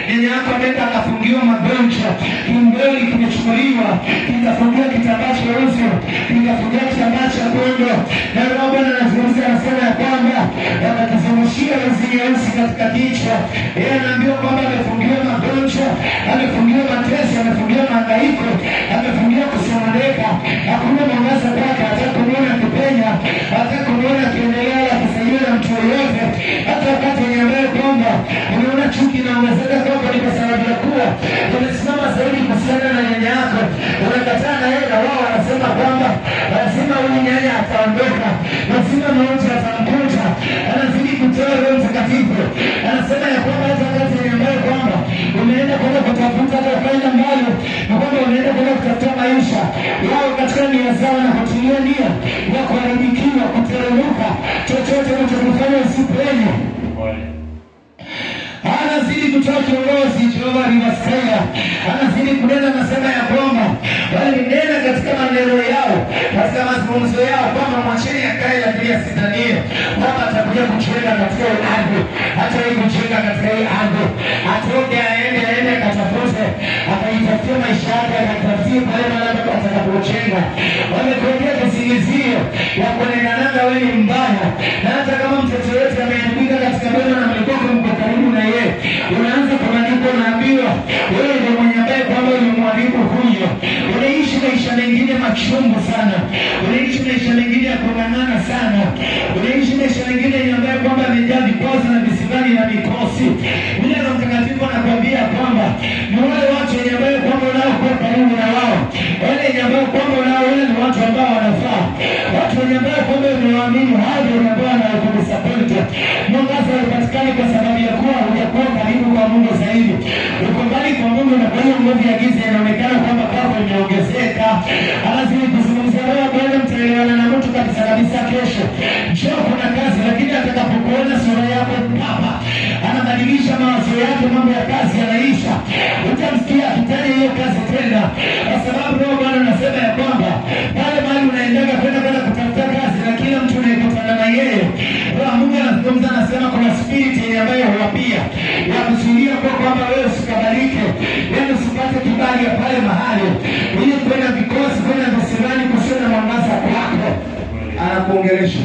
nyanya yako ameenda akafungiwa magonjwa, kimbeli kimechukuliwa, kikafungiwa kitambaa cheusi, kikafungiwa kitambaa cha gondo, na Roho Bwana anazungumza, anasema ya kwamba akakizungushia uzi nyeusi katika kichwa. Yeye anaambiwa kwamba amefungiwa magonjwa, amefungiwa mateso, amefungiwa mahangaiko, amefungiwa kusononeka. Hakuna mwangaza kwake, hataka kumwona akipenya, hataka kumwona akiendelea akisaidiwa na mtu yoyote, hata wakati wenye ambaye kwamba unaona chuki inaongezeka kwako, ni kwa sababu ya kuwa umesimama zaidi kuhusiana na nyanya yako, unakataa na yeye, na wao wanasema kwamba lazima huyu nyanya ataondoka, lazima mauti atamkuta, anazidi kutoa Roho Mtakatifu. Anasema ya kwamba hata wakati wenye ambaye kwamba umeenda kwenda kutafuta hata ukaenda mbali, na kwamba unaenda kwenda kutafuta maisha yao katika nia zao na kutilia nia ya kuharibikiwa, kuteremka, chochote unachokifanya usipenye anazidi kutoa kiongozi Jehova Rivasaya, anazidi kunena, anasema ya kwamba walinena katika maneno yao, katika mazungumzo yao kwamba mwacheni akae, lakini asidhanie kwamba atakuja kujenga katika hii ardhi, hata hii kujenga katika hii ardhi, atoke aende, aende akatafute, akajitafutia maisha yake, akatafutie pale mahali ambapo atakapojenga. Wamekuwekea kisingizio ya kuonekanaga wewe ni mbaya, na hata kama mtoto yote ameandika katika mema na mlikuwa mko karibu na yeye, unaanza kuandika, unaambiwa wewe ndio mwenye ambaye kwamba ulimwaribu huyo. Unaishi maisha mengine machungu sana, unaishi maisha mengine ya kung'ang'ana sana, unaishi maisha mengine yenye ambaye kwamba amejaa vikwazo na visibani na mikosi. Vile Roho Mtakatifu anakuambia kwamba ni wale watu wenye ambaye kwamba unaokuwa karibu na wao, wale wenye ambaye kwamba unaoona ni watu ambao wanafaa, watu wenye ambaye kwamba umewaamini, hao ndio ambao wanakudisappoint. Mwangaza haupatikani kwa sababu ya kuwa hujakuwa karibu kwa Mungu zaidi, uko mbali kwa Mungu, na kwa hiyo nguvu ya giza inaonekana kwamba kwako imeongezeka. Anazidi kuzungumzia wewe, Bwana, mtaelewana na mtu kabisa kabisa. Kesho njoo, kuna kazi, lakini atakapokuona sura yako papa, anabadilisha mawazo yake, mambo ya kazi yanaisha, utamsikia akitaja hiyo kazi tena, kwa sababu Roho Bwana anasema ya kwamba pale mahali unaendaga kwenda kwenda kutafuta kazi, na kila mtu unayekutana na yeye, Roho Mungu anazungumza, anasema kuna spirit yenye ambayo huwapia ya kuzuia kwa kwamba wewe usikabalike, yaani usipate kibali ya pale mahali, ili kwenda vikosi, kwenda visirani, kusio na mwangaza kwako, anakuongelesha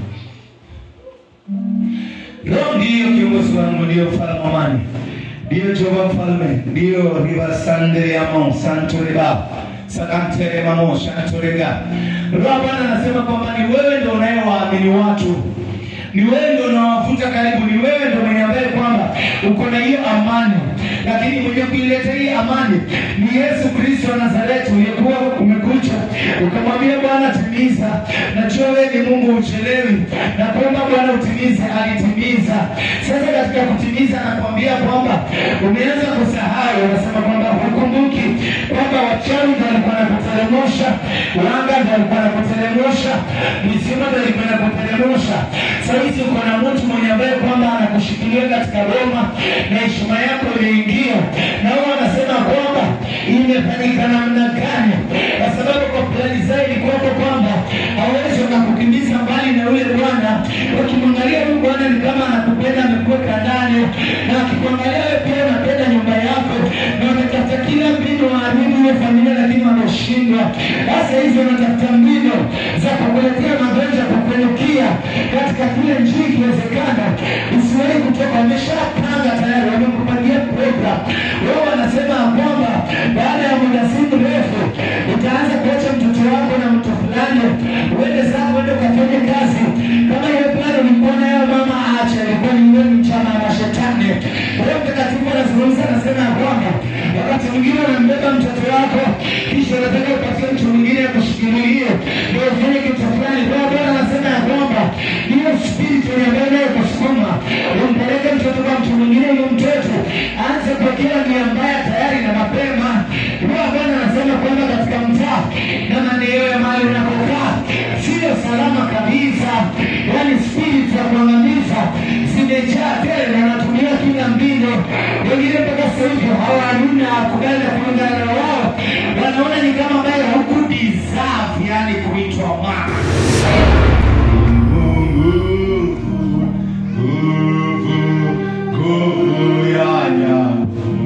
Roho ndiyo kiongozi wangu, ndiyo mfalme wa amani, ndiyo Jehova mfalme, ndiyo ribasande yamo santo reba sakantere mamo shanto rega. Roho Bwana anasema kwamba ni wewe ndio unayewaamini watu ni wewe ndio unawavuta karibu, ni wewe ndio mwenye ambaye kwamba uko na hiyo amani, lakini mwenye kuileta hii amani ni Yesu Kristo wa Nazareti. Ulikuwa umekuja ukamwambia Bwana, timiza. Najua wewe ni Mungu uchelewi, na kwamba Bwana utimize, alitimiza. Sasa katika kutimiza, anakuambia kwamba umeanza kusahau, unasema kwamba hukumbuki kwamba wachawi ndio walikuwa nakuteremsha, wanga ndio walikuwa nakuteremsha, mizimu ndio ilikuwa nakuteremsha Saizi uko na mtu mwenye ambaye kwamba anakushikilia katika Roma na heshima yako imeingia, na huwa anasema kwamba imefanyika namna gani, kwa sababu kwa plani zao ilikuwako kwamba hawezi wakakukimbiza mbali na yule Bwana. Wakimwangalia huyu Bwana ni kama anakupenda, amekuweka ndani, na akikuangalia wewe pia unapenda nyumba yako, na wametafuta kila mbinu waharibu hiyo familia, lakini wameshindwa. Sasa hizi wanatafuta mbinu za kukuletea magonjwa, kukuenukia katika kile njia ikiwezekana usiwahi kutoka. Wameshapanga tayari, wamekupangia program. Wao wanasema ya kwamba baada ya muda si mrefu utaanza kuacha mtoto wako na mtu fulani, uende zako, uende ukafanye kazi. Kama hiyo plani ulikuwa nayo, mama acha, ilikuwa ni wewe ni chama na mashetani. Roho Mtakatifu anazungumza, anasema ya kwamba wakati mwingine unambeba mtoto wako, kisha unataka upatie mtu mwingine akushikilie ndio ufanye kitu fulani. Kwa hiyo Bwana anasema ya kwamba hiyo spiriti ambayo nayo kusukuma umpeleke mtoto kwa mtu mwingine, huyo mtoto aanze kuwekea nia mbaya tayari na mapema. Kwa Bwana anasema kwamba katika mtaa na maeneo ya mahali unakokaa sio salama kabisa, yaani spiriti za kuangamiza zimejaa tele na wanatumia kila mbinu. Wengine mpaka sasa hivi hawana kubali na kulingana na wao, wanaona ni kama ambaye huku deserve, yani kuitwa mwana Nguvu, nguvu ya ajabu.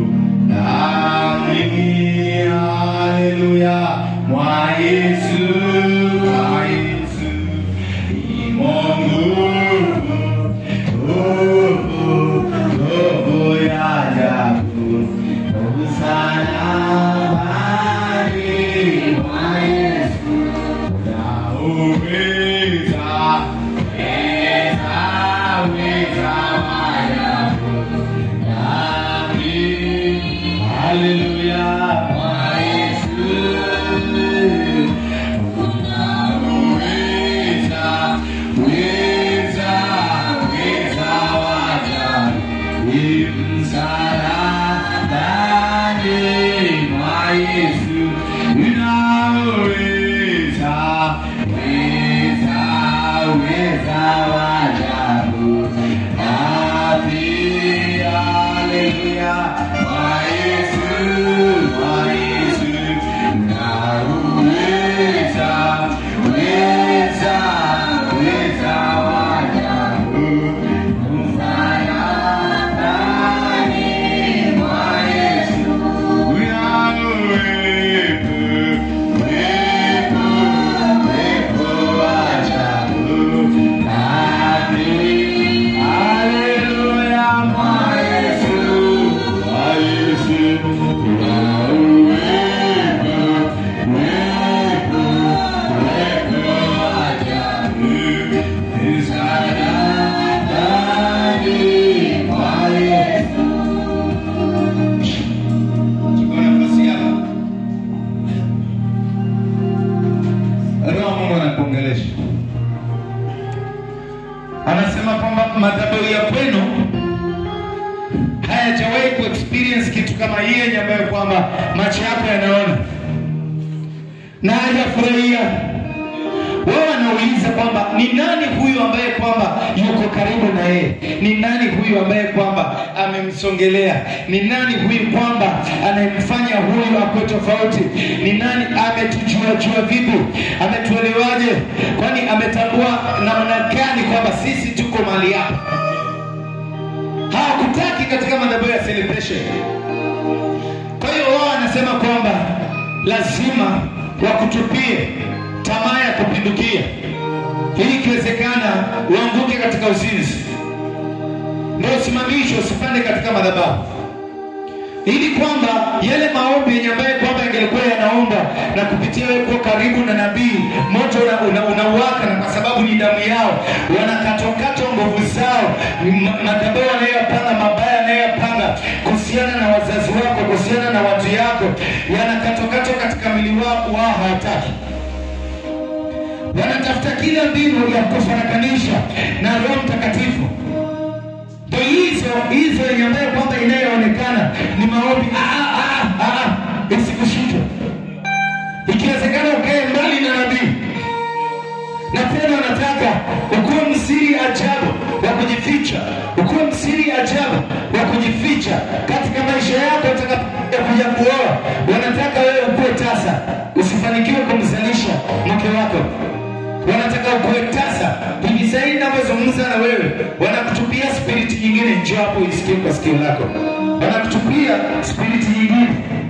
anasema kwamba madhabahu ya kwenu hayajawahi ku experience kitu kama hii yenye ambayo kwamba macho yako yanaona na hajafurahia. Wao wanauliza kwamba ni nani huyu ambaye kwamba yuko karibu na yeye? Ni nani huyu ambaye kwamba amemsongelea? Ni nani huyu kwamba anayemfanya huyu akuwe tofauti? Ni nani ametujua jua vipi? Ametuelewaje? Kwani ametambua namna gani kwamba sisi tuko mahali hapa? hawakutaki katika madhabahu ya celebration. Kwa hiyo wao wanasema kwamba lazima wakutupie tamaa ya kupindukia, ili ikiwezekana uanguke katika uzinzi, ndio usimamishwe usipande katika madhabahu, ili kwamba yale maombi yenye ambaye kwamba yangelikuwa yanaomba na kupitia wewe kuwa karibu na nabii, moto unawaka una, una unawaka, na kwa sababu ni damu yao, wanakatwakatwa nguvu zao, ma- madhabahu wanayopanga mabaya yanayopanga kuhusiana na wazazi wako, kuhusiana na watu yako, yanakatwakatwa katika mwili wao, wao hawataki wanatafuta kila mbinu ya kufarakanisha na Roho Mtakatifu. Ndio hizo hizo yenye ambayo kwamba inayoonekana ni maombi ah, ah, ah, ah, isikushike. Ikiwezekana ukae mbali na nabii, na tena wanataka ukuwe msiri ajabu wa kujificha, ukuwe msiri ajabu wa kujificha katika maisha yako. Utakapokuja kuoa, wanataka wewe ukuwe tasa, usifanikiwe kumzalisha mke wako wanataka ukuwe tasa. Hivi sasa hivi ninavyozungumza na wewe, wanakutupia spiriti nyingine, njoo hapo isikie kwa sikio lako, wanakutupia spiriti nyingine.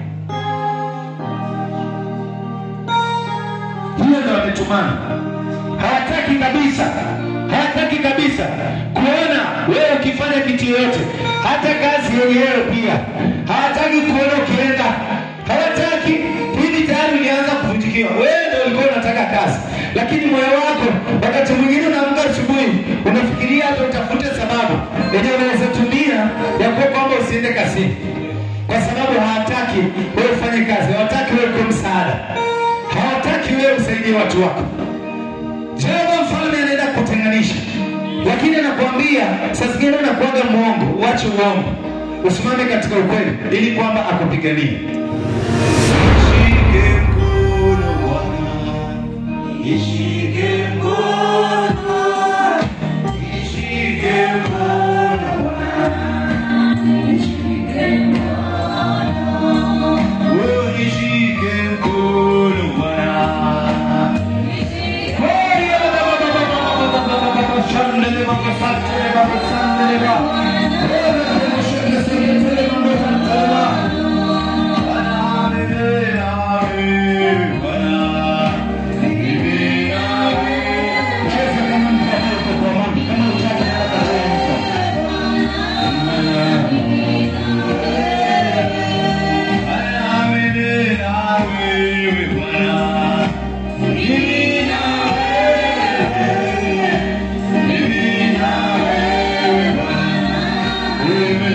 Hiyo ndio wametumana, hawataki kabisa, hawataki kabisa kuona wewe ukifanya kitu yoyote, hata kazi yenyewe pia hawataki kuona ukienda, hawataki hivi. Tayari ulianza kuvunjikiwa, wewe ndio ulikuwa unataka kazi, lakini moyo wako wakati mwingine unaamka asubuhi unafikiria hata utafute sababu yenye unaweza tumia ya kuwa kwamba usiende kazini, kwa sababu hawataki wewe ufanye kazi, hawataki wewe kuwa msaada, hawataki wewe usaidie watu wako. Jehova mfalme anaenda kutenganisha, lakini anakuambia saa zingine unakuwaga mwongo, uache uongo, usimame katika ukweli, ili kwamba akupiganie. Nishike mkono Bwana, nishike mkono, nishike mkono Bwana, wewe nishike mkono Bwana. Amen.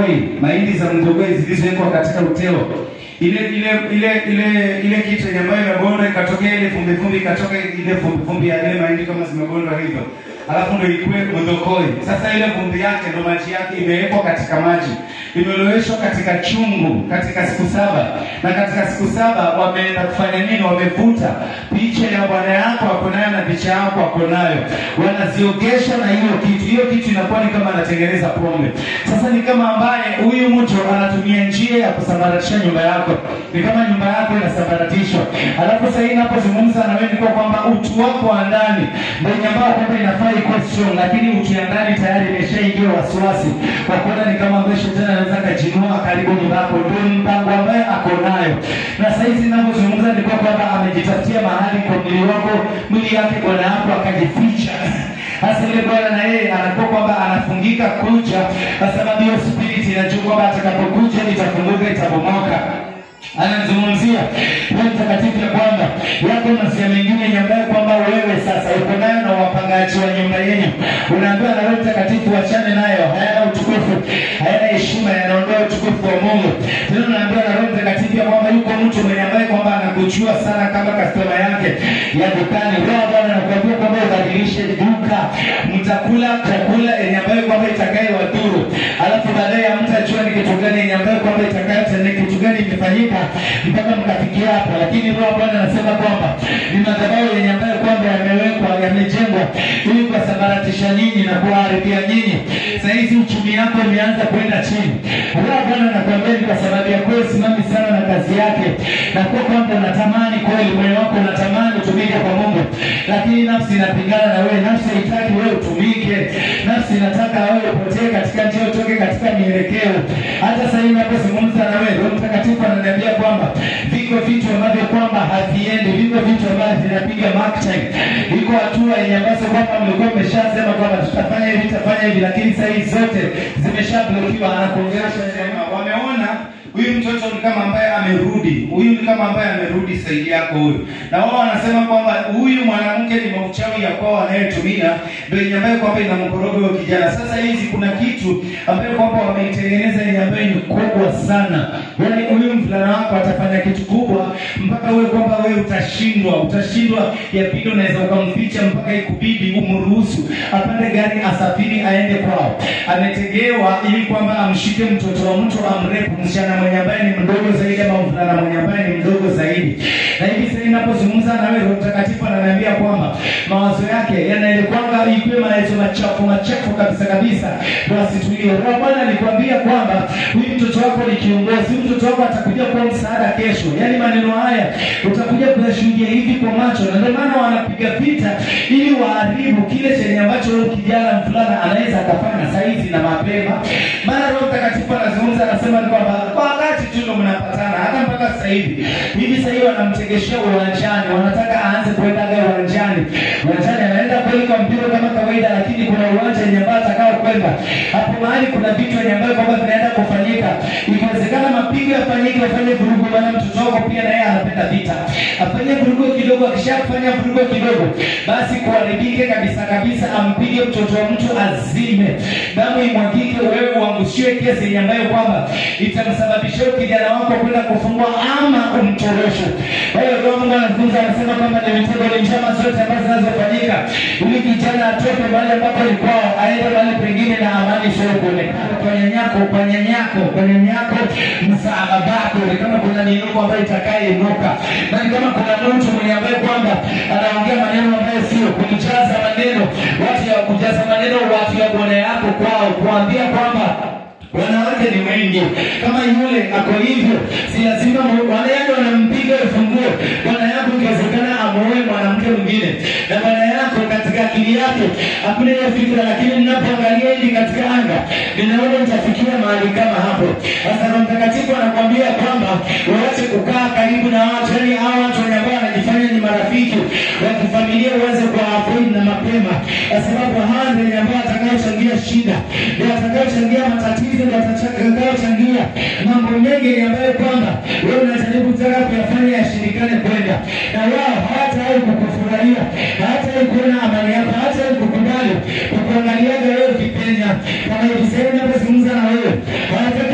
mdogoi, mahindi za mdogoi zilizowekwa katika uteo ile ile ile ile ile kitu yenye ambayo imebondwa ikatokea ile vumbi vumbi ikatoka ile vumbi vumbi ya ile mahindi kama zimebondwa hivyo, alafu ndio ikuwe mdokoi. Sasa ile vumbi yake ndio maji yake imewekwa katika maji, imeloweshwa katika chungu katika siku saba, na katika siku saba wameenda kufanya nini? Wamevuta picha ya bwana yako ako nayo na picha yako ako nayo, wanaziogesha na hiyo kitu. Hiyo kitu inakuwa ni kama anatengeneza pombe. Sasa ni kama ambaye huyu mtu anatumia njia ya kusambaratisha nyumba yako, ni kama nyumba yako inasambaratishwa. Alafu sasa hii ninapozungumza na wewe ni kwa kwamba utu wako wa ndani ndio ambao kwamba inafaa ikuwe strong, lakini utu ya ndani tayari imeshaingia wasiwasi, kwa kuona ni kama ambaye shetani anaweza akajinua karibu nyumba yako. Ndio mpango ambaye ako nayo, na sasa hizi ninapozungumza ni kwa kwamba amejitafutia mahali kwa mwili wako, mwili yake bwana yako akajificha hasa ile bwana na yeye anakuwa kwamba anafungika kucha, kwa sababu hiyo spirit inajua kwamba atakapokuja itafunguka, itabomoka anazungumzia Roho Mtakatifu ya kwamba yako masia mengine nyambaye kwamba wewe sasa uko nayo na wapangaji wa nyumba yenu, unaambiwa na Roho Mtakatifu wachane nayo, hayana utukufu, hayana heshima, yanaondoa utukufu wa Mungu. Tena unaambiwa na Roho Mtakatifu ya kwamba yuko mtu mwenye ambaye kwamba anakujua sana kama kastoma yake ya dukani. Roho Bwana anakuambia kwamba ubadilishe duka, mtakula chakula yenye ambayo kwamba itakaye wadhuru, alafu baadaye hamtajua ni kitu gani yenye ambayo kwamba itakayo ni kitu gani imefanyika mpaka mkafikia hapo. Lakini Roho Bwana anasema kwamba ni madhabahu yenye ambayo kwamba yamewekwa yamejengwa ili kuwasambaratisha nyinyi na kuwaharibia nyinyi. Saa hizi uchumi yako imeanza kwenda chini. Roho Bwana anakuambia ni kwa sababu ya kweli simami sana na kazi yake, na kwa kwamba unatamani kweli, moyo wako unatamani utumike kwa Mungu, lakini nafsi inapingana na wewe. Nafsi haitaki wewe utumike, nafsi inataka wewe upotee katika njia, utoke katika mielekeo. Hata sasa hivi ninapozungumza na wewe, Roho Mtakatifu ananiambia kwamba viko vitu ambavyo kwamba haviendi, viko vitu ambavyo vinapiga mark time. Iko hatua yenye ambazo kwamba mlikuwa mmeshasema kwamba tutafanya hivi, tutafanya hivi, lakini saa hizi zote zimeshablokiwa. Anakuongelesha sema, wameona huyu mtoto ni kama ambaye amerudi, huyu ni kama ambaye amerudi saidi yako huyu, na wao wanasema kwamba huyu mwanamke ni mauchawi ya kwao anayetumia ndio yenye ambayo kwamba inamkoroga huyo kijana. Sasa hizi kuna kitu ambayo kwamba wameitengeneza yenye ambayo ni kubwa sana, yaani huyu mvulana wako atafanya kitu kubwa mpaka wewe kwamba wewe utashindwa, utashindwa ya pili, unaweza ukamficha mpaka ikubidi umruhusu apande gari asafiri aende kwao. Ametegewa ili kwamba amshike mtoto wa mtu amrepu msichana mwenye ambaye ni mdogo zaidi ama mvulana mwenye ambaye ni mdogo zaidi. Na hivi sasa ninapozungumza na wewe, Roho Mtakatifu ananiambia kwamba mawazo yake yanaelekwanga ikuwe mawazo machafu machafu kabisa kabisa, ndio asitulie. Roho Bwana alikwambia kwamba huyu mtoto wako ni kiongozi, huyu mtoto wako atakuja kuwa msaada kesho. Yaani maneno haya utakuja kuyashuhudia hivi kwa macho, na ndio maana wanapiga vita ili waharibu kile chenye ambacho huyu kijana mvulana anaweza akafanya saizi na mapema. Maana Roho Mtakatifu anazungumza, anasema ni kwamba kwa wakati tu ndo mnapatana, hata mpaka sasa hivi hivi sasa hivi wanamtegeshea uwanjani, wanataka aanze kuendaga uwanjani. Uwanjani anaenda kweli kwa mpira kama kawaida, lakini kuna uwanja yenye ambayo atakao kwenda hapo mahali, kuna vitu yenye ambayo kwamba vinaenda kufanyika. Ikiwezekana mapigo yafanyike, afanye vurugu, maana mtoto wako pia naye anapenda vita, afanye vurugu kidogo. Akishafanya vurugu kidogo, basi kuharibike kabisa kabisa, ampige mtoto wa mtu azime, damu imwagike, wewe uangushiwe kesi yenye ambayo kwamba itamsababishia kijana wako kwenda kufungwa ama umtoroshe. Kwa hiyo Roho Mungu anazungumza, anasema kwamba ni mitego, ni njama zote ambazo zinazofanyika ili kijana atoke mahali ambapo ni kwao aende mahali pengine na amani sio kuonekana kwa nyanyako, kwa nyanyako, kwa nyanyako, msaada wako ni kama kuna miinuko ambayo itakayeinuka, na ni kama kuna mtu mwenye ambaye kwamba anaongea maneno ambayo sio kujaza maneno, watu ya kujaza maneno, watu ya bwana yako kwao, kuambia kwamba wanawake ni wengi kama yule ako hivyo, si lazima wanaenda wanampiga ufunguo bwana yako, ikiwezekana amuoe mwanamke mwingine, na bwana yako katika akili yake hakuna hiyo fikra, lakini ninapoangalia hivi katika anga ninaona nitafikia mahali kama hapo. Sasa Roho Mtakatifu anakuambia kwamba uache kukaa karibu na watu, yani hao watu wenye ambao wanajifanya ni marafiki wa kifamilia, uweze kuwaavoid na mapema, kwa sababu hawa ndio wenye ambao watakaochangia shida, ndio watakaochangia matatizo ndio watakaochangia mambo mengi ambayo kwamba wewe unajaribu kutaka kuyafanya yashirikane kwenda, na wao hawatawahi kukufurahia, hawatawahi kuona amani yako, hawatawahi kukubali kukuangaliaga wewe ukipenya. Kama hivi sasa ninapozungumza na wewe, wanataka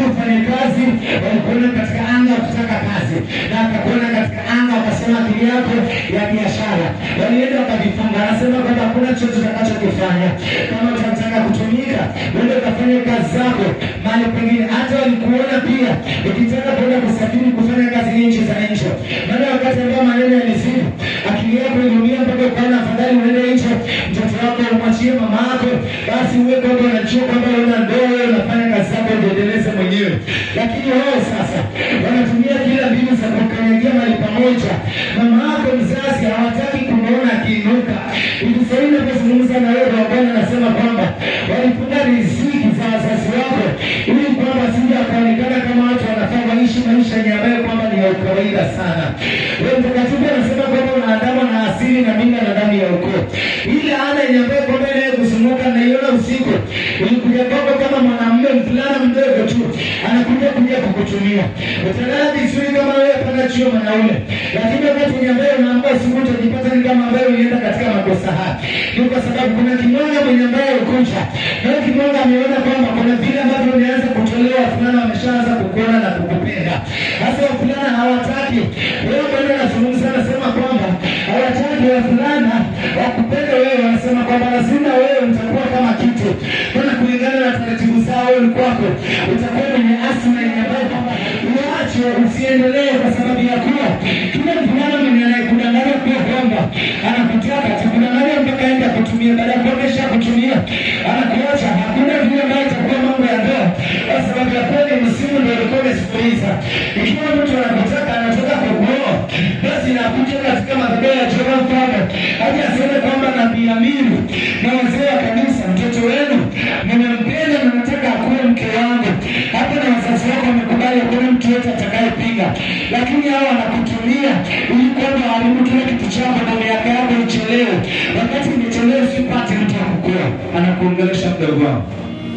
yako ya biashara. Walienda wakavifunga, anasema kwamba hakuna chochote utakachokifanya kama utataka kutumika, uende ukafanya kazi zako mahali pengine. Hata walikuona pia ukitaka kwenda kusafiri kufanya kazi nchi za nje, maana wakati ambao maneno yalizidi, akili yako iliumia mpaka ukaona afadhali uende nje, mtoto wako umwachie mama yako, basi uwe kwamba unajua kwamba una ndoa, wewe unafanya kazi zako ujiendeleze mwenyewe. Lakini wao sasa wanatumia kila mbinu za kukanyagia mahali pamoja. Mama yako mzazi hawataki kumwona akiinuka. Hivi sasa hivi napozungumza na wewe, Roho wa Bwana anasema kwamba walifunga riziki za wazazi wako ili kwamba sija akaonekana kama watu wanafaa waishi maisha yenye ambayo kwamba ni ya ukawaida sana. Roho Mtakatifu anasema kwamba unaandamwa na asili na mila na damu ya ukoo. Ile ana yenye ambayo kwamba inayokuzunguka naiona usiku, ulikuja kwako kama mwanamume mvulana mdogo tu, anakuja kuja kukutumia. Utalala vizuri kama wewe pana chio mwanaume, lakini wakati wenye ambayo unaamka usiku utajipata ni kama ambayo ulienda katika makosa haya. Ni kwa sababu kuna kimwanga mwenye ambaye ukuja na huyo kimwanga ameona kwamba kuna vile ambavyo umeanza kutolewa, fulana wameshaanza kukuona na kukupenda. Hasa wafulana hawataki wewe. Bwana anazungumza anasema kwamba hawataki wafulana wakupende wewe, wanasema kwamba lazima wewe utakuwa kama kitu, maana kulingana na taratibu zao wewe kwako utakuwa mwenye asili yenye ambayo kwamba uache usiendelee, kwa sababu ya kuwa kila mvulana mwenye anayekudanganya kuwa kwamba anakutaka atakudanganya mpaka aenda kutumia, baada ya kuonesha kutumia anakuacha. Hakuna vile ambayo itakuwa mambo ya ndoa, kwa sababu ya kweli msimu ndio ulikuwa umesikiliza. Ikiwa mtu anakutaka anataka kukuoa, basi inakuja katika madhabahu ya Jehova Mfalme hadi aseme kwamba nabii Amiri na wazee wa kanisa, mtoto wenu nimempenda na nataka akuwe mke wangu. Hata na wazazi wako wamekubali, hakuna mtu yote atakayepinga, lakini hao wanakutumia ili kwamba haribu kile kitu chako na miaka yako ichelewe. Wakati imechelewe, usipate mtu wa kukuoa, anakuongelesha mdogo wangu.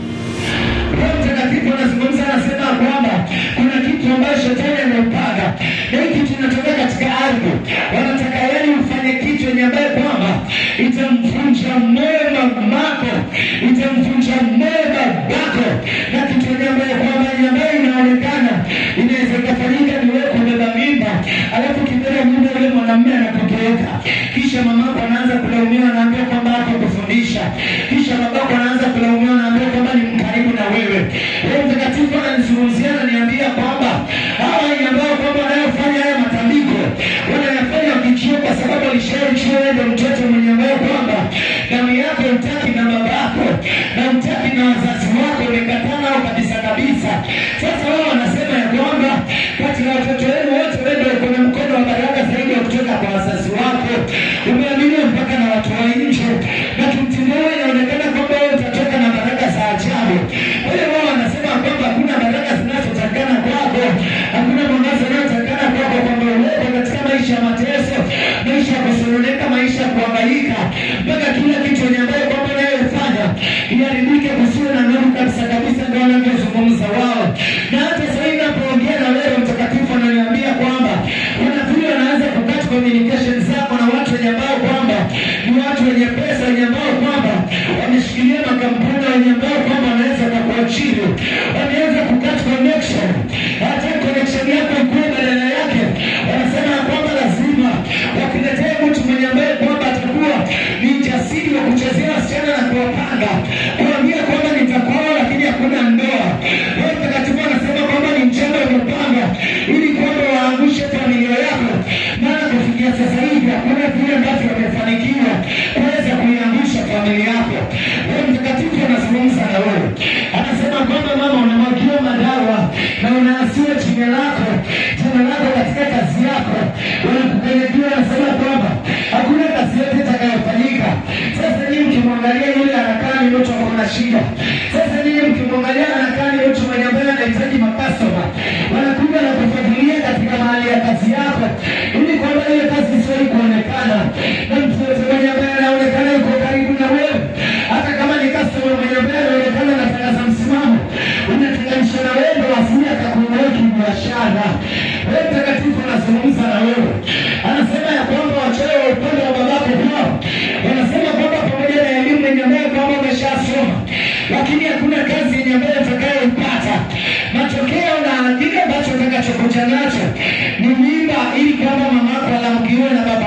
Roho Mtakatifu anazungumza anasema kwamba kuna kitu ambacho shetani amepanga, na hii kitu inatoka katika ardhi. Wanataka yani ufanye kitu yenye ambaye kwamba itamvunja moyo mamako, itamvunja moyo babako, na kitu yenye ambaye kwamba yenye ambayo inaonekana inaweza ikafanyika ni wewe kubeba mimba, alafu kibeba mimba yule mwanamume anakugeuka, kisha mamako anaanza kulaumiwa, anaambia kwamba hakukufundisha, kisha babako anaanza kulaumiwa, anaambia kwamba ni mkaribu na wewe. Roho Mtakatifu ananizungumzia ananiambia kwamba hawa wenye ambao kwamba wanayofanya haya matambiko wanayafanya wakijua, kwa sababu walishaichua wewe ndio mtoto mwenye ambayo kwamba damu yako utaki na babako na utaki na wazazi wako, umekataa nao kabisa kabisa. Sasa wao wanasema ya kwamba kati ya watoto wenu wote wewe ndio kuna mkono wa baraka zaidi ya kutoka kwa wazazi wako, umeaminiwa mpaka na watu wa nje, na kimtindo huo inaonekana kwamba wewe utatoka na baraka za ajabu. Kwa hiyo wao wanasema kwamba hakuna baraka zinazotakana kwako, hakuna mwangaza unaotakana kwako, kwamba uwepo katika maisha ya mateso, maisha ya kusononeka, maisha ya kuhangaika, mpaka kila kitu yenye ambayo kwamba unayofanya iharibike, kusiwe na nuru kabisa kabisa. Ndio wanavyozungumza wao, na hata sasa hivi napoongea na wewe, Mtakatifu ananiambia kwamba kuna vile wanaanza kukata communication zako na watu wenye ambao kwamba ni watu wenye pesa, wenye ambao kwamba wameshikilia makampuni, wenye ambao kwamba wanaweza kukuajiri, wameweza kukata connection, hata connection yako ikuwe badala yake, wanasema ya kwamba lazima wakiletea mtu mwenye ambaye kwamba atakuwa ni jasiri wa kuchezea wasichana na kuwapanga, kuambia kwamba nitakuoa lakini hakuna ndoa. Roho Mtakatifu anasema kwamba ni mchana umepanga ili kwamba waangushe familia yako, maana kufikia sasa hivi hakuna vile ambavyo wamefanikiwa kuweza kuiangusha familia yako. Roho Mtakatifu anazungumza na wewe, anasema kwamba mama, unamwagiwa madawa na unaasiwa jina lako, jina lako katika kazi yako, wanakukanyagia, wanasema kwamba hakuna kazi yote itakayofanyika. Sasa nyinyi mkimwangalia yule anakaa ni mtu ako na shida. Sasa nyinyi mkimwangalia anakaa ni mtu mwenye ambaye anahitaji makastoma, wanakuja na kufuatilia katika mahali ya kazi yako, ili kwamba ile kazi isiwahi kuonekana na mtu yote mwenye ambaye anaonekana yuko karibu na wewe, hata kama ni kastoma mwenye ambaye anaonekana anatangaza msimamo, unatenganisha na wewe, ndio asili akakuinua kibiashara. Roho Mtakatifu anazungumza na wewe, anasema ya kwamba wachawi wa upande wa babako kwao wanasema kwamba pamoja na elimu yenye ambayo kwamba umeshasoma, lakini hakuna kazi yenye ambayo utakayoipata. Matokeo na kile ambacho utakachokuja nacho ni mimba, ili kwamba mamako alamkiwe na baba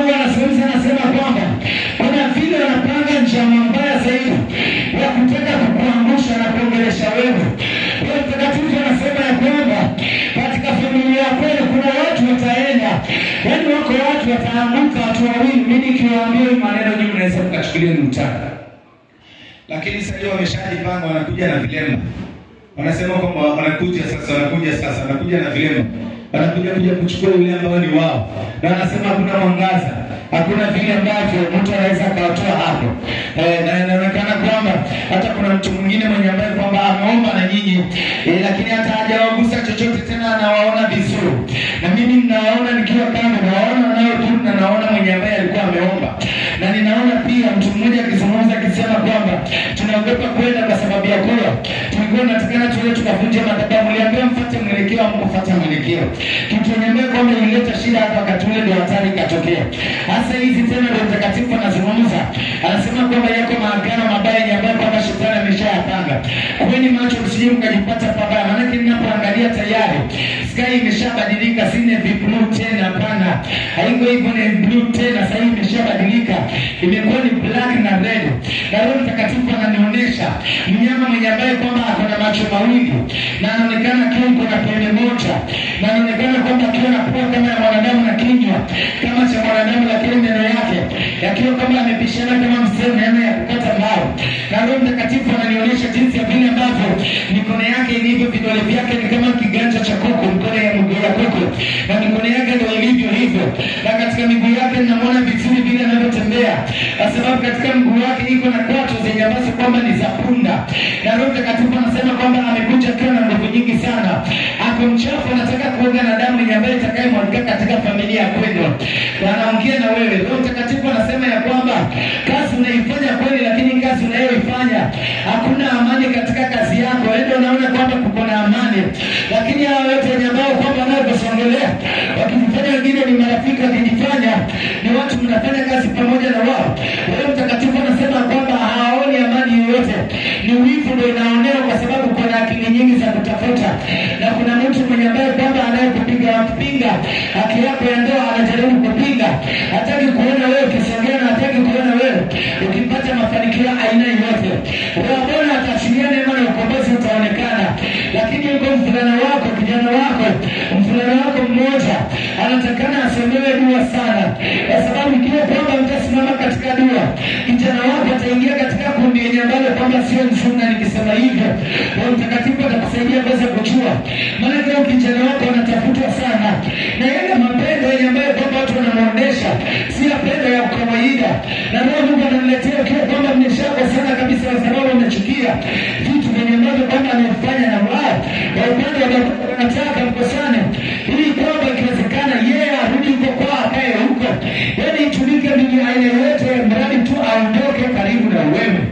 Mungu anazungumza, anasema kwamba kuna vile wanapanga njama mbaya zaidi ya kutaka kukuangusha na kuongelesha wewe. Roho Mtakatifu anasema ya kwamba katika familia ya kweli kuna watu wataenda, yaani wako watu wataanguka, watu wawili. Mimi nikiwaambia hii maneno nyinyi mnaweza mkachukulia ni utani, lakini sasa hiyo wameshajipanga, wanakuja na vilemba wanasema kwamba wanakuja sasa, wanakuja sasa, wanakuja na vilemba, wanakuja kuja kuchukua yule ambao ni wao, na wanasema hakuna mwangaza, hakuna vile ambavyo mtu anaweza akawatoa hapo. Eh, na inaonekana kwamba hata kuna mtu mwingine mwenye ambaye kwamba ameomba na nyinyi eh, lakini hata hajawagusa chochote tena, anawaona vizuri, na mimi ninawaona nikiwa kando, nawaona wanaodhuru na naona mwenye ambaye alikuwa ameomba, na ninaona pia mtu mmoja akizungumza akisema kwamba tunaogopa kwenda kwa sababu ya kula, tulikuwa tunatakana tuende tukavunje madhabahu. Mliambiwa mfuate mwelekeo, hamkufuata mwelekeo. Kitu niambia kwamba ilileta shida hapa wakati ule, ndio hatari ikatokea. Hasa hizi tena, ndio mtakatifu anazungumza, anasema kwamba yako maagano mabaya yenye ambayo kwamba shetani ameshayapanga. Kweni macho, msije mkajipata pabaya, maanake ninapoangalia tayari sky imeshabadilika, si navy blue tena. Hapana, haiko hivyo, ni blue tena. Sasa hii imeshabadilika, imekuwa ni black na red, na Roho Mtakatifu ananionyesha mnyama mwenye ambaye kwamba ako na macho mawili na anaonekana akiwa yuko na pembe moja, na anaonekana kwamba akiwa na pua kama ya mwanadamu na kinywa kama cha mwanadamu, lakini meno yake yakiwa kama yamepishana kama msemo meno ya kukata mbao. Na Roho Mtakatifu ananionyesha jinsi ya vile ambavyo mikono yake ilivyo, vidole vyake ni kama kiganja cha kuku, mkono ya mguu ya kuku, na mikono yake ndio ilivyo hivyo, na katika miguu yake ninamwona vizuri vile anavyotembea, kwa sababu katika mguu wake iko na kwato zenye ambazo kwamba ni za punda, na Roho Mtakatifu anasema kwamba amekuja akiwa na nguvu nyingi sana, ako mchafu, anataka kuoga na damu yenye ambayo itakayemwagika katika familia ya kwenu, na anaongea na wewe. Roho Mtakatifu anasema ya kwamba kazi unaifanya kweli, lakini kazi unayoifanya hakuna amani katika kazi yako. Ende unaona kwamba kuko na amani, lakini hawa wote wenye ambao kwamba wanaokusongelea wakijifanya wengine ni marafiki, wakijifanya ni watu mnafanya kazi pamoja na wao. Roho Mtakatifu anasema kwamba hawaoni amani yoyote, ni wivu ndio inaonewa, kwa sababu kuna akili nyingi za kutafuta, na kuna mtu mwenye ambaye kwamba anayekupiga kupinga haki yako ya ndoa, anajaribu kupinga, hataki kuona wewe ukisongea na hataki kuona wewe ukipata mafanikio ya aina yoyote. Bwana ataachilia neema na ukombozi utaonekana, lakini yuko mvulana wako, kijana wako, mvulana wako mmoja anatakana asomewe dua sana, kwa sababu ikiwa kwamba mtasimama katika dua, kijana wako ataingia katika kundi yenye ambalo kwamba sio nzuri, na nikisema hivyo, Roho Mtakatifu atakusaidia kuweza kujua, maanake huyo kijana wako anatafutwa sana, na yale mapendo yenye ambayo kwamba watu wanamwonyesha si mapendo ya kawaida, na Roho Mungu ananiletea ukiwa kwamba mmeshako sana kabisa, kwa sababu umechukia vitu vyenye ambavyo kwamba amefanya na wao kwa upande wa baba wanataka mkosane, ili kwamba ikiwezekana yeye arudi huko kwao, akae huko, yaani itumike mbinu aina yoyote, mradi tu aondoke karibu na wewe.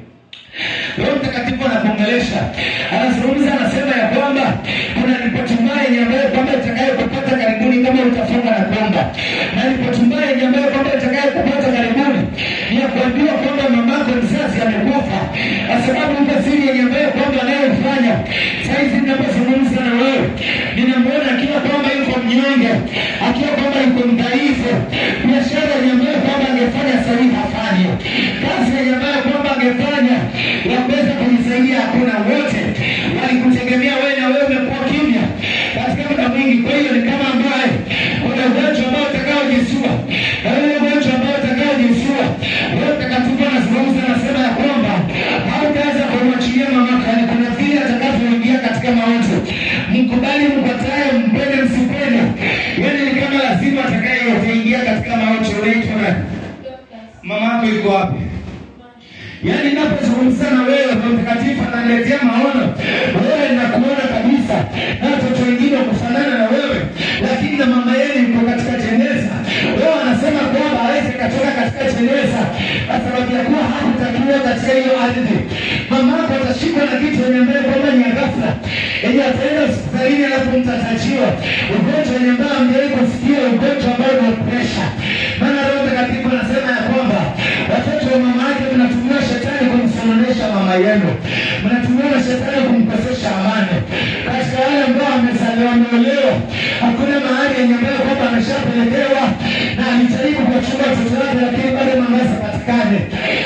Roho Mtakatifu anakuongelesha, anazungumza, anasema ya kwamba kuna ripoti mbaya yenye ambayo kwamba itakayokupata karibuni kama utafunga na kuomba, na ripoti mbaya yenye ambayo kwamba itakayokupata karibuni ni ya kuambiwa kwamba mamako mzazi amekufa, kwa sababu iko siri yenye ambayo kwamba anayofanya saizi. Ninapozungumza na wewe, ninamwona akiwa kwamba yuko mnyonge, akiwa kwamba yuko mdhaifu, biashara yenye ambayo kwamba angefanya sahihi hafanyi, kazi yenye ambayo kwamba angefanya ya kuweza kujisaidia hakuna. Wote walikutegemea wewe na wewe umekuwa kimya katika muda mwingi. Kwa hiyo ni kama ambaye kuna ugonjwa ambao utakaojisua na wewe ugonjwa ambao utakaojisua, Roho Mtakatifu anazungumza, anasema ya kwamba hautaweza kumwachilia mamako, yani kuna vile atakavyoingia katika mauti. Mkubali, mkatae, mpende, msipende, yani ni kama lazima atakayeingia katika mauti. Unaitwa nani? Mamako yuko wapi? Yaani ninapozungumza na wewe, Roho Mtakatifu ananiletea maono. Wewe nakuona kabisa na watoto wengine kufanana na wewe, lakini na mama yenu yuko katika jeneza. Wewe anasema kwamba hawezi katoka katika jeneza kwa sababu ya kuwa hakutakiwa katika hiyo ardhi. Mama yako atashikwa na kitu yenye mbele kwamba ni ya ghafla, yenye ataenda hospitalini alafu mtatajiwa ugonjwa wenye mbaya mjawai kusikia, ugonjwa ambao ni presha. Maana Roho Mtakatifu anasema ya kwamba watoto wa mama yake mnatumia shetani kumsononesha mama yenu, mnatumia na shetani kumkosesha amani. Katika wale ambao wamezaliwa wameolewa, hakuna mahali yenye ambayo kwamba ameshapelekewa na alijaribu kuwachunga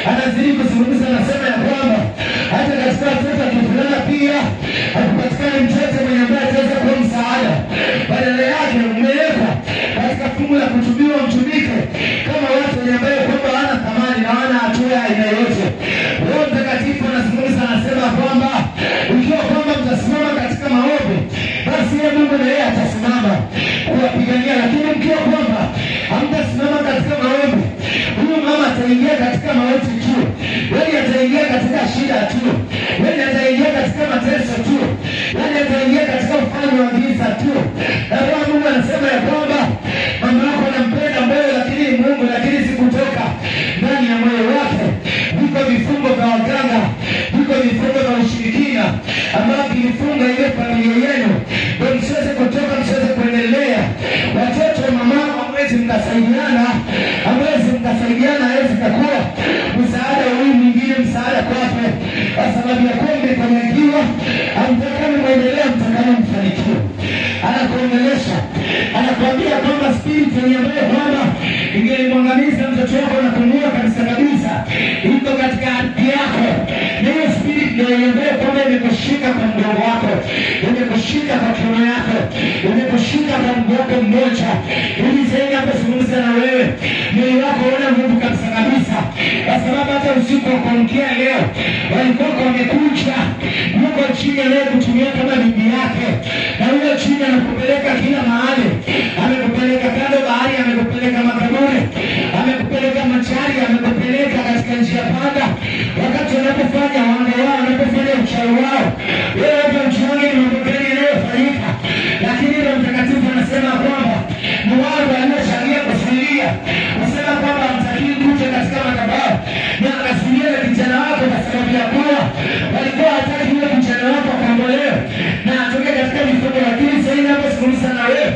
anazidi kuzungumza, anasema ya kwamba hata katika watoto akivulana pia hakupatikani mtoto mwenye ambaye ataweza kuwa msaada, badala yake umewekwa katika fungu la kutumiwa mtumike kama watu wenye ambaye kwamba hawana thamani na hawana hatua ya aina yoyote. Roho Mtakatifu anazungumza, anasema kwamba ikiwa kwamba mtasimama katika maombi, basi yeye Mungu na yeye atasimama kuwapigania, lakini mkiwa kwamba hamtasimama katika maombi, huyu mama ataingia katika mauti tu, yaani ataingia katika shida tu, yaani ataingia katika mateso tu, yaani ataingia katika ufalme wa giza tu. Na Roho wa Mungu anasema ya kwamba mama yako anampenda moyo, lakini ni Mungu, lakini si kutoka ndani ya moyo wake. Viko vifungo vya waganga, viko vifungo vya ushirikina ambavyo vilifunga ile familia yenu, ndio msiweze kutoka, msiweze kuendelea. Watoto wa mama hamwezi mkasaidiana, hamwezi mkasaidiana, hawezi kakuwa msaada wa huyu mwingine, msaada kwake, kwa sababu ya kuwa mmekanyagiwa, hamtakani mwendelea, mtakani mfanikiwe. Anakuongelesha, anakuambia kwamba spirit yenye ambayo kwamba ingelimwangamiza mtoto wako na kumuua kabisa kabisa, iko katika ardhi yako, na hiyo spirit ndio yenye ambayo kwamba imekushika kwa mgongo wako, imekushika kwa kiuno yako, imekushika kwa mgongo wako mmoja, ili zaidi anapozungumza na wewe, mwili wako una nguvu kabisa kabisa, kwa sababu hata usiku wa kuamkia leo walikuwa wamekuja, yuko chini anayekutumia kama bibi yake, na huyo chini anakupeleka kila mahali, amekupeleka kando bahari, amekupeleka makaburi, amekupeleka machari, amekupeleka katika njia panda, wakati wanapofanya wanga wao, wanapofanya uchawi wao, wewe hapa mchuani ni mambo gani yanayofanyika? Lakini Roho Mtakatifu anasema kwamba ni wao waliochangia kuzuilia, kusema kwamba hamtakii kuja katika madhabahu na akazuia na kijana wako kwa sababu ya kuwa walikuwa hataki yule kijana wako akaondolewe na atoke katika mifugo, lakini sasa hivi napozungumza na wewe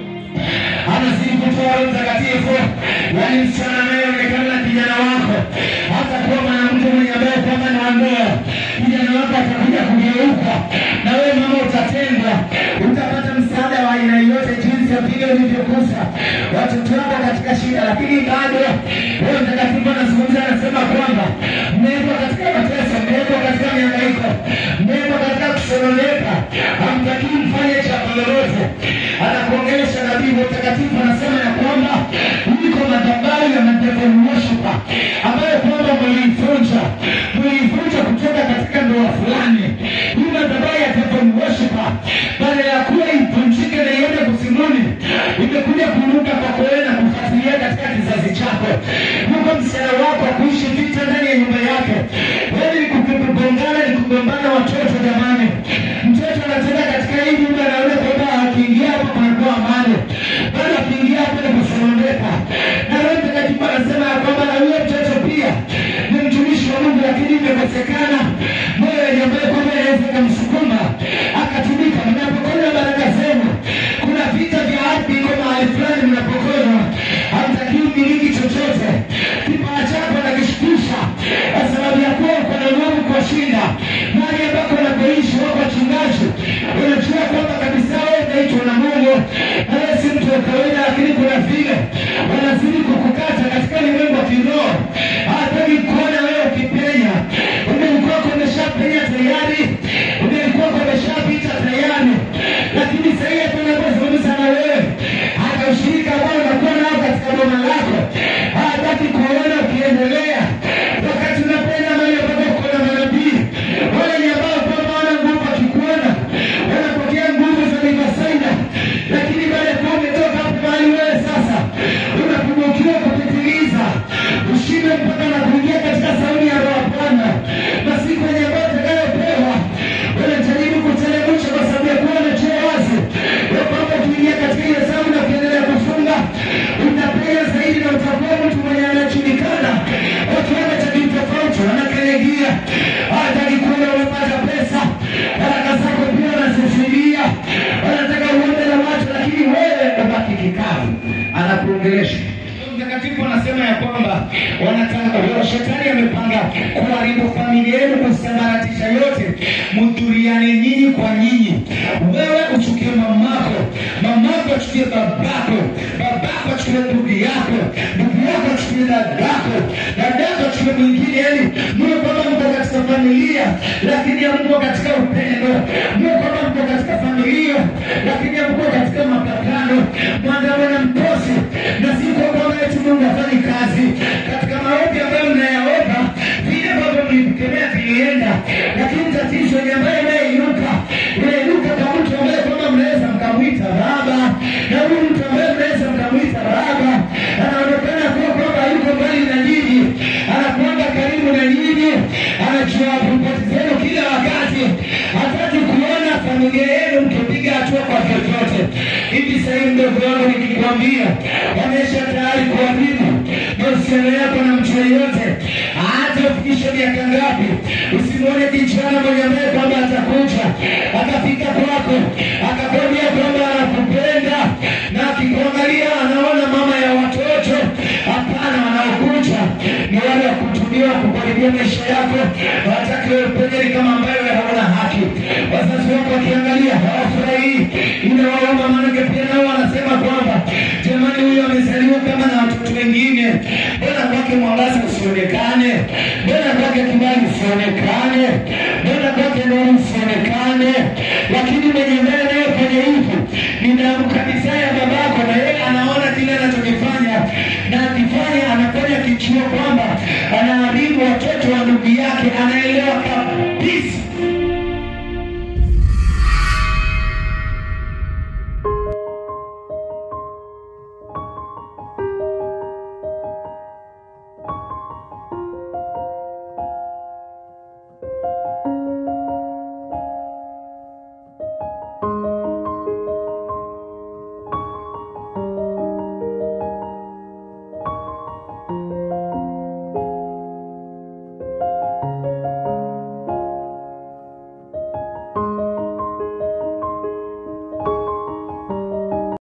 anazidi kutoa Roho Mtakatifu, yaani msichana anayeonekana na kijana wako hata kuwa mwanamke mwenye ambaye kwamba ni wa ndoa, kijana wako atakuja kugeuka, na wewe mama utatendwa, utapata msaada wa aina yoyote, jinsi ya vile ulivyokusa watoto wako katika shida, lakini bado Roho Mtakatifu anazungumza, anasema kwamba mmewekwa katika mateso, mmewekwa katika mihangaiko, mmewekwa katika kusononeka, hamtakii mfanye jambo lolote. Anakuongelesha nabii Roho Mtakatifu anasema ya kwamba iko madhabahu ya madevil worshiper ambayo kwamba mliivunja, mliivunja kutoka katika ndoa fulani. Hii madhabahu ya devil worshiper badala ya kuwa ivunjike na iende kusimuni, imekuja kuruka kwako wewe na kufuatilia katika kizazi chako. Yuko msichana wako kuishi vita ndani ya nyumba yake, wewe ni kugongana, ni kugombana watoto. Jamani, mtoto anatoka katika hii nyumba, anaona kwamba akiingia hapa kunakuwa amani, bado akiingia hapa ni kusononeka. Na Roho Mtakatifu anasema ya kwamba na huyo mtoto pia ni mtumishi wa Mungu, lakini imekosekana moyo wenye ambaye kwamba inaweza ikamsukuma akatumika. Mnapokonya baraka zenu, kuna vita vya ardhi iko mahali fulani mnapokonywa, hamtakiwi miliki chochote. Kipawa chako nakishukisha kwa sababu ya kuwa uko na nguvu kuwashinda mahali ambako unapoishi. Wako wachungaji unajua kwamba kabisa wewe unaitwa na Mungu na wewe si mtu wa kawaida, lakini kuna vile wanazidi kukukata katika ulimwengu wa kiroho. Hataki kuona wewe ukipenya. Umelikuwa umeshapenya tayari, umelikuwa umeshapita tayari, lakini sasa hivi tunapozungumza na wewe, hata ushirika ambao unakuwa nao katika boma lako hataki kuona ukiendelea, wakati unapoenda mahali ambapo kuna manabii wale ni ambao kwamba wana nguvu, wakikuona wanapokea nguvu za limasaida, lakini baada ya kuwa umetoka hapo mahali wewe sasa unapungukiwa kupitiliza, ushinde mpaka na kuingia katika sauti ya Roho wa Bwana, masiku yenye ambayo utakayopewa unajaribu kuteremsha kwa sababu ya kuwa unajua wazi ya kwamba ukiingia katika ile zamu na ukiendelea kufunga utapenya zaidi na utakuwa mtu mwenye anajulikana kwa kiwango cha kitofauti, wanakanyagia hataki kuona umepata pesa, baraka zako pia wanazisubiria, wanataka uombe na watu, lakini wewe ubaki kikavu. Anakuongelesha Mtakatifu anasema ya kwamba wanataka shetani amepanga kuharibu familia yenu, kusambaratisha yote, mdhuriane nyinyi kwa nyinyi. Wewe uchukie mamako, mamako achukie babako, babako achukie ndugu yako, ndugu yako achukie dadako, dadako achukie mwingine job report zenu kila wakati, hataki kuona familia yenu mkipiga hatua kwa vyovyote. Hivi sasa hivi ndogo yangu nikikwambia, wamesha tayari kuharibu mahusiano yako na mtu yeyote, hata ufikishe miaka ngapi. Usimwone kijana mwenye ambaye kwamba atakuja akafika kwako akakwambia kwamba anakupenda na akikuangalia anaona mama ya watoto. Hapana, wanaokuja ni wale wa kutumiwa kukaribia maisha yako, hawataki wewe upenye kama ambayo wewe hauna haki. Wazazi wako wakiangalia hawafurahii, inawauma, maanake pia nao wanasema kwamba jamani, huyu amezaliwa kama na watoto wengine, mbona kwake mwangaza usionekane? Mbona kwake kibali usionekane? Mbona kwake nuru usionekane? Lakini mwenye mbele naye kwenye hivi, ninaamka misaya ya babako, na yeye anaona kile anachokifanya na akifanya, anafanya kichio kwamba anaharibu watoto wa ndugu yake ana